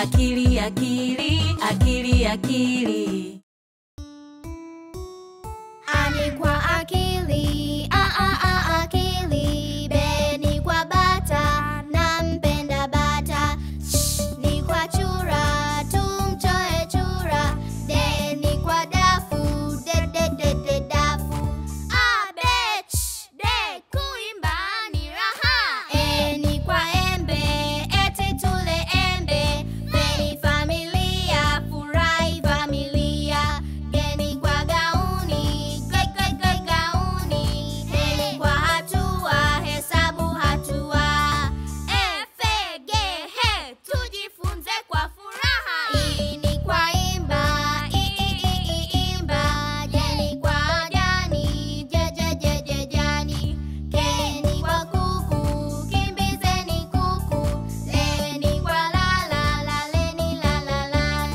akili akili akili akili Ani kwa akili, a a a akili. Beni kwa bata, nampenda bata. Shh, ni kwa chura, tumtoe chura. De ni kwa dafu, de de de de dafu. A be ch, de kuimba ni raha. E ni kwa embe, eti tule embe. Fe ni familia, furahi familia. Geni kwa gauni, gai gai gai gauni. Heli kwa hatua, hesabu hatua. F, G, he, tujifunze kwa furaha. I ni kwa imba, i i i i imba. Jeni kwa jani, je je je je jani. Ke ni kwa kuku, kimbizeni kuku. Le ni kwa lala, laleni la la la.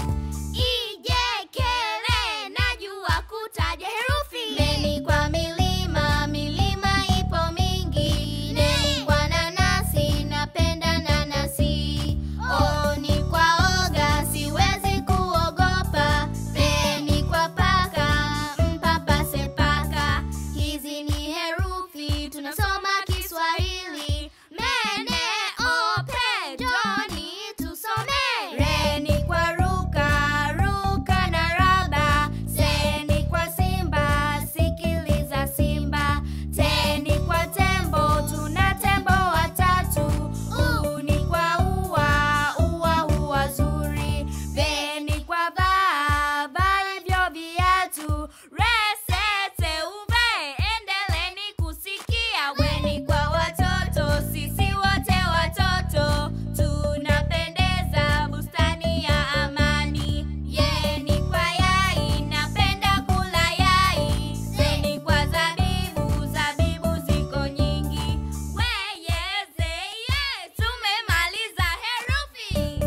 Ije kele najua kutaja herufi. Meni kwa milima, milima ipo mingi. Neni kwa nanasi, napenda nanasi. O ni kwa oga, siwezi kuogopa. Peni kwa paka, mpapase paka. Hizi ni herufi, tunasoma Kiswahili. Mene, ope, joni, tusome. Re ni kwa ruka, ruka na raba. Se ni kwa simba, sikiliza simba. Te ni kwa tembo, tuna tembo watatu. U ni kwa ua, ua ua zuri. Ve ni kwa vaa, vaa hivyo viatu. Re, se, te, uve, endeleni kusikia. We ni kwa watoto, sisi wote watoto. Tunapendeza bustani ya amani. Ye ni kwa yai, napenda kula yai. Ze ni kwa zabibu, zabibu ziko nyingi. We, ye, ze, ye, tumemaliza herufi.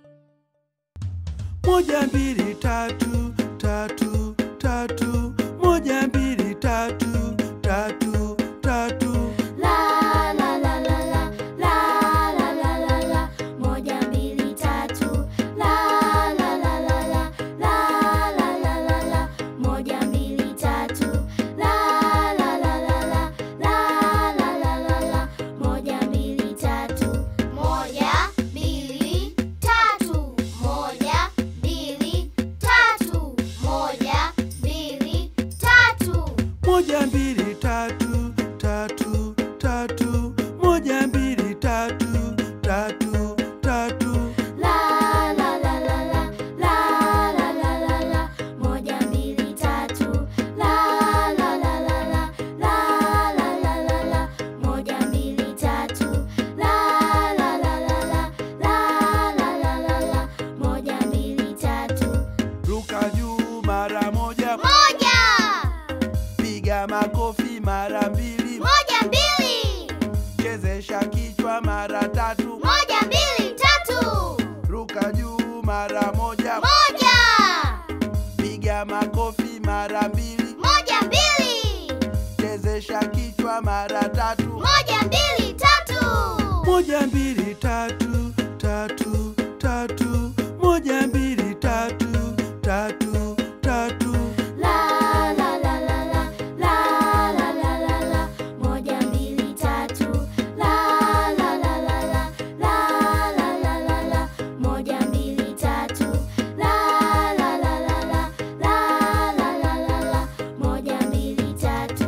moja mbili tatu tatu tatu moja mbili tatu tatu tatu La la la la la la la la la la moja mbili tatu la la la la la la la la la la moja mbili tatu la la la la la la la la la la moja mbili tatu moja mbili tatu moja mbili tatu moja mbili tatu moja mbili tatu tatu tatu moja mbili tatu tatu tatu La la la la la la la la la la moja mbili tatu la la la la la la la la la la moja mbili tatu la la la la la la la la la la moja mbili tatu ruka juu mara moja moja piga makofi mara mbili moja mbili chezesha kichwa mara tatu moja mbili tatu ruka juu mara moja moja piga makofi mara mbili moja mbili chezesha kichwa mara tatu moja mbili tatu moja mbili tatu tatu tatu moja mbili tatu tatu tatu La la la la la la la la la la moja mbili tatu la la la la la la la la la la moja mbili tatu la la la la la la la la la la moja mbili tatu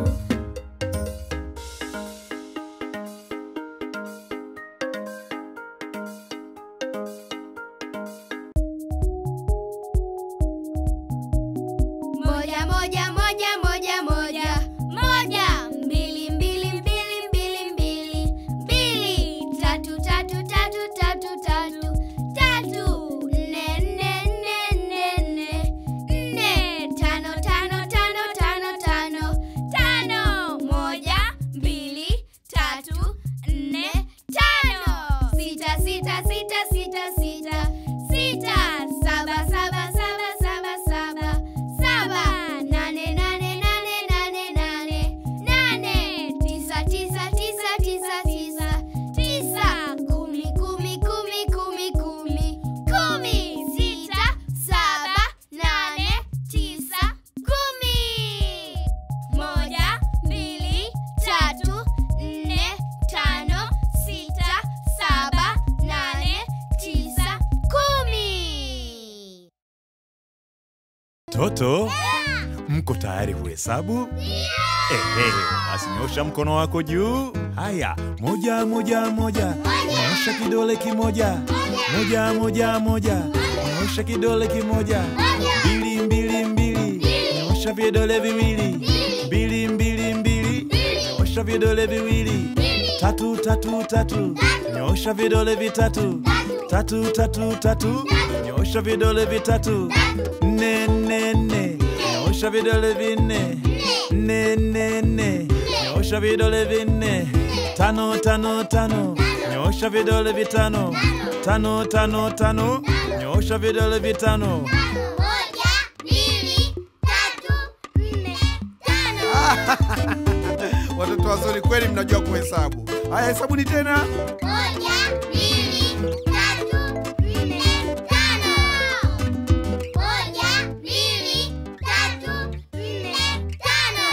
Watoto, mko tayari kuhesabu? Ehe, basi nyosha mkono wako juu. Haya, moja moja moja, nyosha kidole kimoja. Moja moja moja, nyosha kidole kimoja. Mbili mbili mbili, nyosha vidole viwili. Mbili mbili mbili, nyosha vidole viwili. Tatu tatu tatu, nyosha vidole vitatu. Tatu tatu tatu, nyosha vidole vitatu. Nne nne nne, nyosha vidole vinne. Nne nne nne, nyosha vidole vinne. Tano tano tano, nyosha vidole vitano. Tano tano tano, nyosha vidole vitano. Moja, mbili, tatu, nne, tano. Watoto wazuri kweli, mnajua kuhesabu. Haya, hesabuni tena. Moja, mbili, tatu, nne, tano. Moja, mbili, tatu, nne, tano.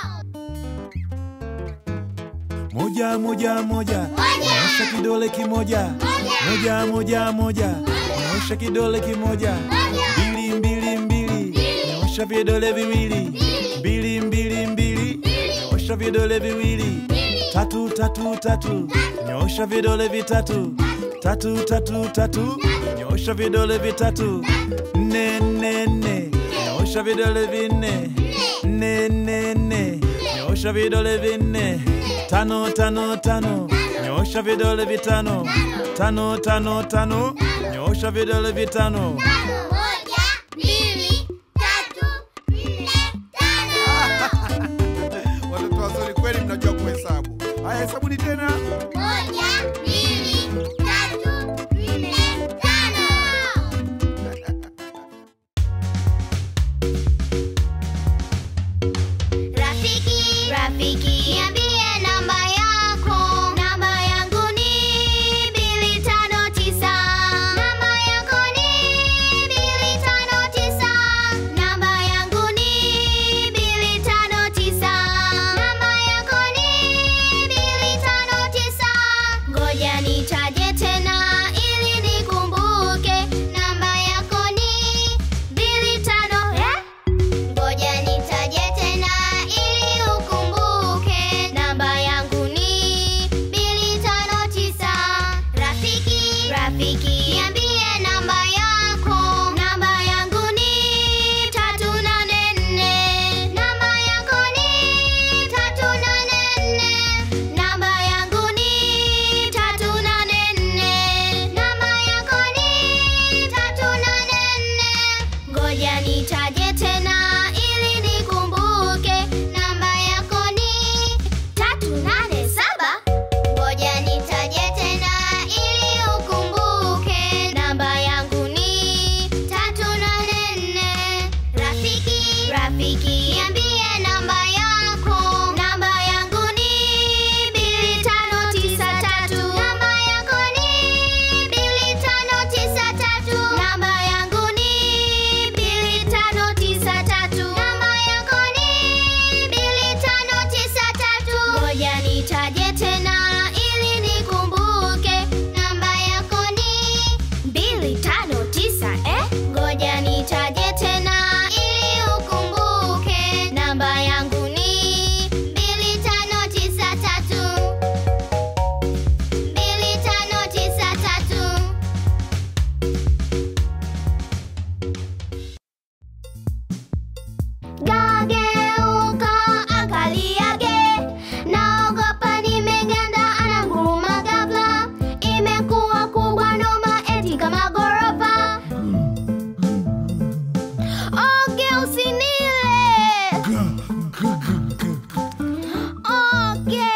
Moja moja moja, nyosha kidole kimoja. Moja moja moja, nyosha kidole kimoja. Mbili mbili mbili, nyosha vidole viwili. Mbili mbili mbili, nyosha vidole viwili. Tatu tatu tatu, nyosha vidole vitatu. Tatu tatu tatu, nyosha vidole vitatu. Nne nne nne, nyosha vidole vinne. Nne nne nne, nyosha vidole vinne. Tano tano tano, nyosha vidole vitano. Tano tano tano, nyosha vidole vitano. Moja, mbili, tatu, nne, tano. Watoto wazuri kweli, mnajua kuhesabu. Haya, hesabuni tena. Moja, mbili, tatu, nne, tano. Rafiki, rafiki, niambie namba yako. Namba yangu ni mbili tano tisa. Namba yako ni mbili tano tisa. Namba yangu ni mbili tano tisa. Namba yako ni mbili tano tisa. Ngoja nitaje tena ili nikumbuke. Namba yako ni mbili tano eh? Ngoja nitaje tena ili ukumbuke. Namba yangu ni mbili tano tisa. Rafiki, rafiki, niambie namba yako. Namba yangu ni tatu nane nne. Namba yako ni tatu nane nne. Namba yangu ni tatu nane nne. Namba yako ni tatu nane nne. Ngoja nitaje tena ili nikumbuke. Namba yako ni tatu nane saba. Ngoja nitaje tena ili ukumbuke. Namba yangu ni tatu nane nne. Rafiki, rafiki, niambie namba yako. Namba yangu ni mbili tano tisa tatu. Namba yako ni mbili tano tisa tatu. Namba yangu ni mbili tano tisa tatu. Namba yako ni mbili tano tisa tatu. Ngoja nitaje tena ili nikumbuke. Namba yako ni mbili tano tisa eh? Ngoja nitaje tena ili ukumbuke. Namba yangu ni mbili tano tisa tatu. Mbili tano tisa tatu. Gageuka angaliage, naogopa nimeganda, ananguruma ghafla, imekuwa kubwa noma, eti kama ghorofa. Oge usinile, oge.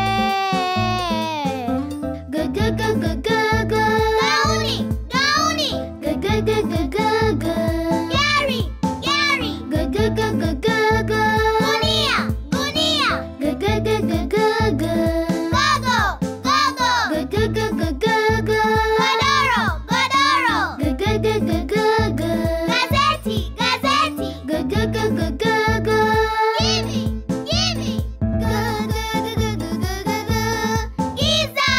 Gu-gu-gu-gu-gu-gu. Gauni, gauni. Gu-gu-gu-gu-gu-gu. Gari, gari. Gu-gu-gu-gu-gu-gu. Gunia, gunia. Gu-gu-gu-gu-gu-gu. Gogo, gogo. Gu-gu-gu-gu-gu-gu. Godoro, godoro. Gu-gu-gu-gu-gu-gu. Gazeti, gazeti. Gu-gu-gu-gu-gu-gu. Gimme, gimme. Gu-gu-gu-gu-gu-gu. Giza!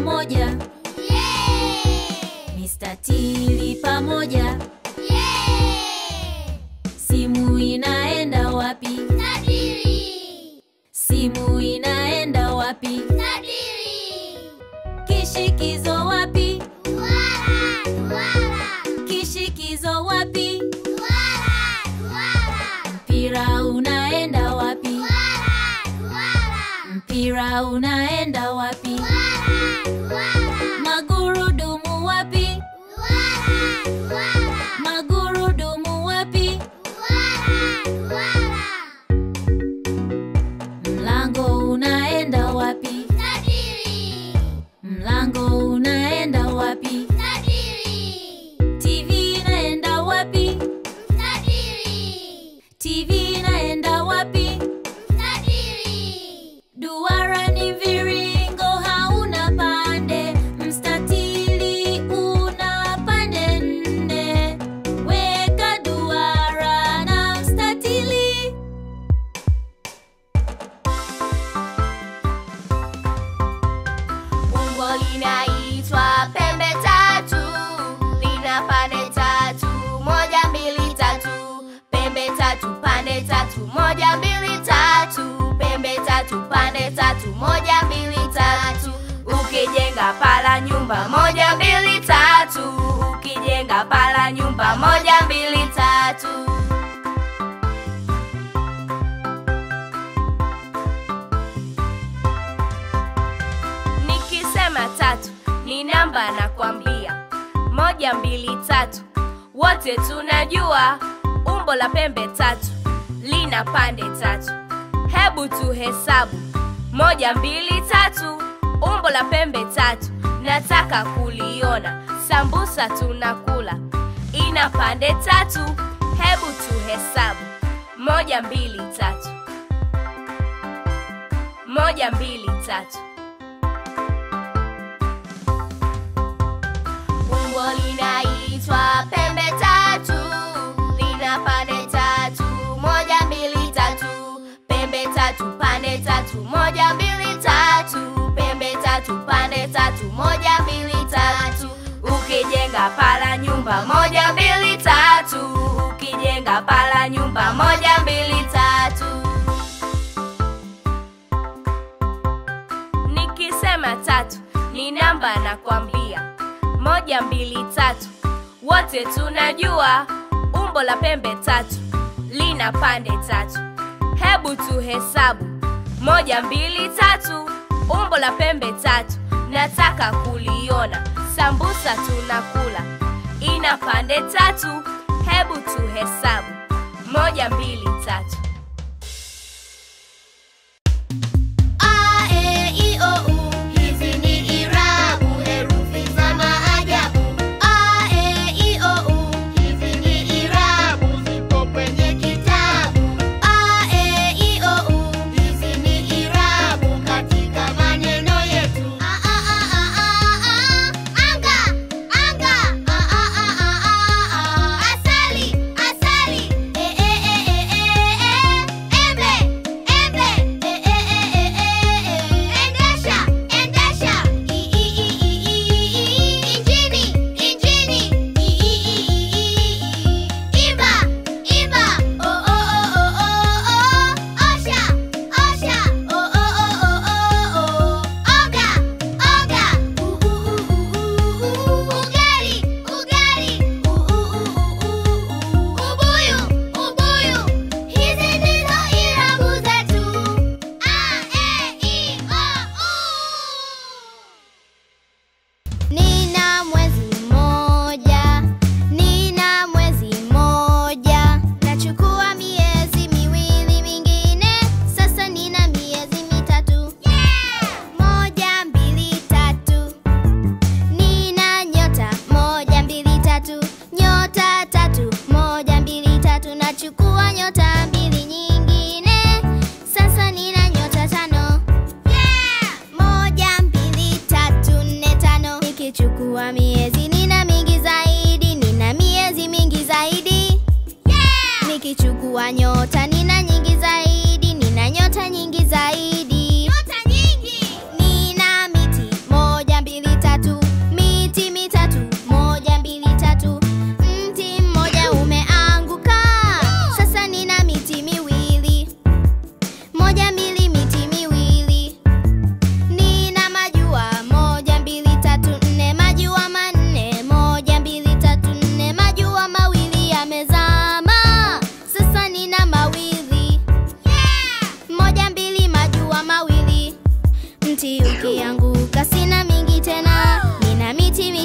pamoja mistatili pamoja simu inaenda wapi simu inaenda wapi kishikizo wapi kishikizo wapi mpira unaenda wapi mpira unaenda wapi magurudumu wapi magurudumu wapi mlango unaenda wapi mlango unaenda wapi tv inaenda wapi tv inaenda wapi duara ni viringo hauna pande mstatili una pande nne weka duara na mstatili Umbo linaitwa pembe tatu, lina pande tatu, moja mbili tatu, pembe tatu, pande tatu, moja mbili tatu, pembe tatu, pande tatu, moja mbili tatu. Ukijenga pala nyumba moja mbili tatu, ukijenga pala nyumba moja mbili tatu. Nikisema tatu ni namba na kwambia moja mbili tatu, wote tunajua umbo la pembe tatu lina pande tatu. Hebu tuhesabu moja mbili tatu, umbo la pembe tatu, nataka kuliona. Sambusa tunakula ina pande tatu. Hebu tuhesabu moja mbili tatu, moja mbili tatu. Umbo linaitwa pembe tatu, lina pande tatu, moja mbili tatu, pembe tatu, pande tatu, moja mbili tatu, pembe tatu, pande tatu, moja mbili tatu. Ukijenga pala nyumba moja mbili tatu, ukijenga pala nyumba moja mbili tatu. Nikisema tatu ni namba na kwambia moja mbili tatu, wote tunajua umbo la pembe tatu lina pande tatu. Hebu tuhesabu moja mbili tatu, umbo la pembe tatu, nataka kuliona. Sambusa tunakula ina pande tatu. Hebu tuhesabu moja mbili tatu. A, E, I, O, U. Hizi ni irabu, herufi za maajabu. A, E, I, O, U. Hizi ni irabu, zipo kwenye kitabu. A, E, I, O, U. Hizi ni irabu katika maneno yetu. A, a, a, a, a, a. Anga, anga. A, a, a, a, a, a. Asali, asali. E, e, e, e, e, e. Embe, embe. E, e, e, e, e, e. Endesha, endesha. I, i, i, i, i, i. Injini, injini. I, i, i, i, i, i. Imba, imba. O, o, o, o, o, o. Osha, osha. O, o, o, o, o, o. Oga, oga. U, u, u, u, u, u. Ugali, ugali. U, u, u, u, u, u. Ubuyu, ubuyu. Hizi ndizo irabu zetu. A, E, I, O, U. Nina mwezi mmoja, nina mwezi mmoja, nachukua miezi miwili mingine, sasa nina miezi mitatu. Moja, mbili, tatu, nina nyota moja, mbili, tatu, nyota tatu, moja, mbili, tatu, nachukua nyota mbili nyingine, sasa nina nyota tano. Moja, mbili, tatu, nne, tano. Nikichukua miezi nina mingi zaidi, nina miezi mingi zaidi. Nikichukua nyota nina nyingi zaidi, nina nyota nyingi zaidi. Nina miti moja, mbili,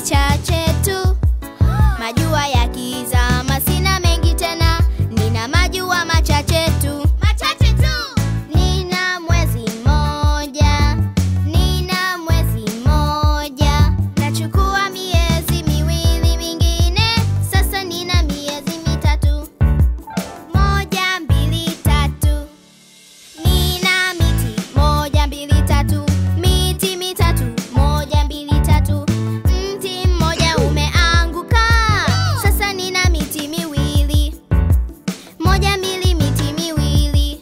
michache tu. Majua yakizama sina mengi tena, nina majua machache tu. Machache tu. Nina mwezi mmoja, nina mwezi mmoja. Nachukua miezi miwili mingine, sasa nina miezi mitatu. Moja, mbili, tatu. Nina miti moja mbili tatu, miti mitatu moja mbili tatu. Mti mmoja umeanguka, sasa nina miti miwili. Moja mbili, miti miwili.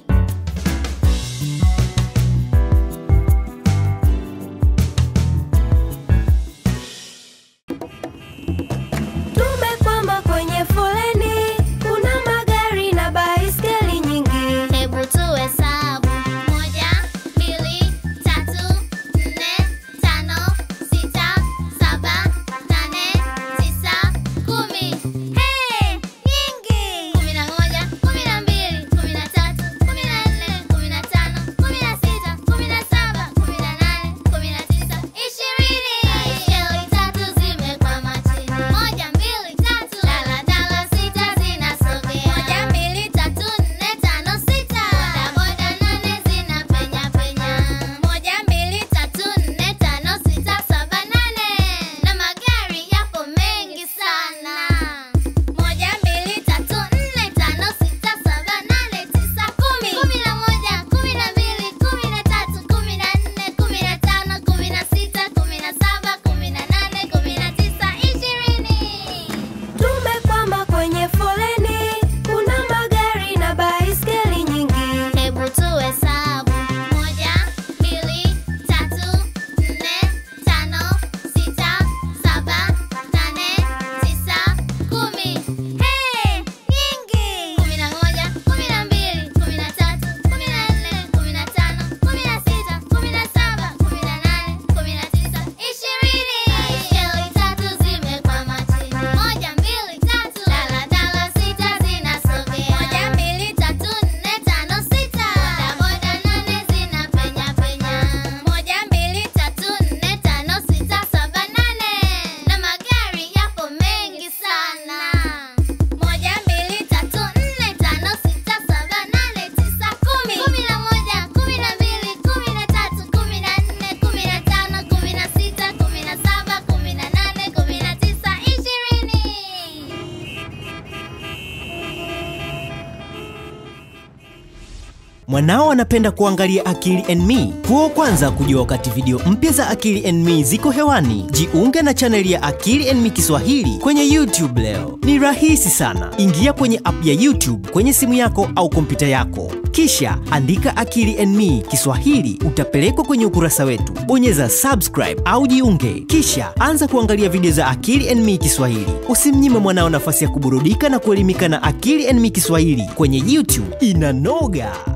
Tumekwama kwenye foleni, kuna magari na baiskeli nyingi. Hebu tuhesabu. Moja, mbili, tatu, nne, tano, sita, saba, nane, tisa, kumi. Hey, nyingi! Kumi na moja, kumi na mbili, kumi na tatu, kumi na nne, kumi na tano, kumi na sita, kumi na saba, kumi na nane, kumi na tisa, ishirini. Baiskeli tatu zimekwama chini. Moja, mbili, tatu. Daladala sita zinasogea. Moja, mbili, tatu, nne, tano, sita. Bodaboda nane zinapenya penya. Moja, mbili, tatu, nne, tano, sita, saba, nane. Na magari yapo mengi sana. Moja, mbili, tatu, nne, tano, sita, saba, nane, tisa, kumi. Kumi na moja, kumi na mbili, kumi na tatu, kumi na nne, kumi na tano, kumi na sita, kumi na saba, kumi na nane, kumi na tisa, ishirini. Tumekwama kwenye foleni, kuna magari na baiskeli nyingi. Hebu tuhesabu. Moja, mbili, tatu, nne, tano, sita, saba, nane, tisa, kumi. Hey, nyingi! Kumi na moja, kumi na mbili, kumi na tatu, kumi na nne, kumi na tano, kumi na sita, kumi na saba, kumi na nane, kumi na tisa, ishirini. Baiskeli tatu zimekwama chini. Moja, mbili, tatu. Daladala sita zinasogea. Moja, mbili, tatu, nne, tano, sita. Bodaboda nane zinapenya penya. Moja, mbili, tatu, nne, tano, sita, saba, nane. Na magari yapo mengi sana. Moja, mbili, tatu, nne, tano, sita, saba, nane, tisa, kumi. Kumi na moja, kumi na mbili, kumi na tatu, kumi na nne, kumi na tano, kumi na sita, kumi na saba, kumi na nane, kumi na tisa, ishirini. Mwanao anapenda kuangalia Akili and Me? Kuwa kwanza kujua wakati video mpya za Akili and Me ziko hewani. Jiunge na chaneli ya Akili and Me Kiswahili kwenye YouTube leo. Ni rahisi sana. Ingia kwenye app ya YouTube kwenye simu yako au kompyuta yako, kisha andika Akili and Me Kiswahili, utapelekwa kwenye ukurasa wetu. Bonyeza subscribe au jiunge, kisha anza kuangalia video za Akili and Me Kiswahili. Usimnyime mwanao nafasi ya kuburudika na kuelimika na Akili and Me Kiswahili kwenye YouTube. Inanoga!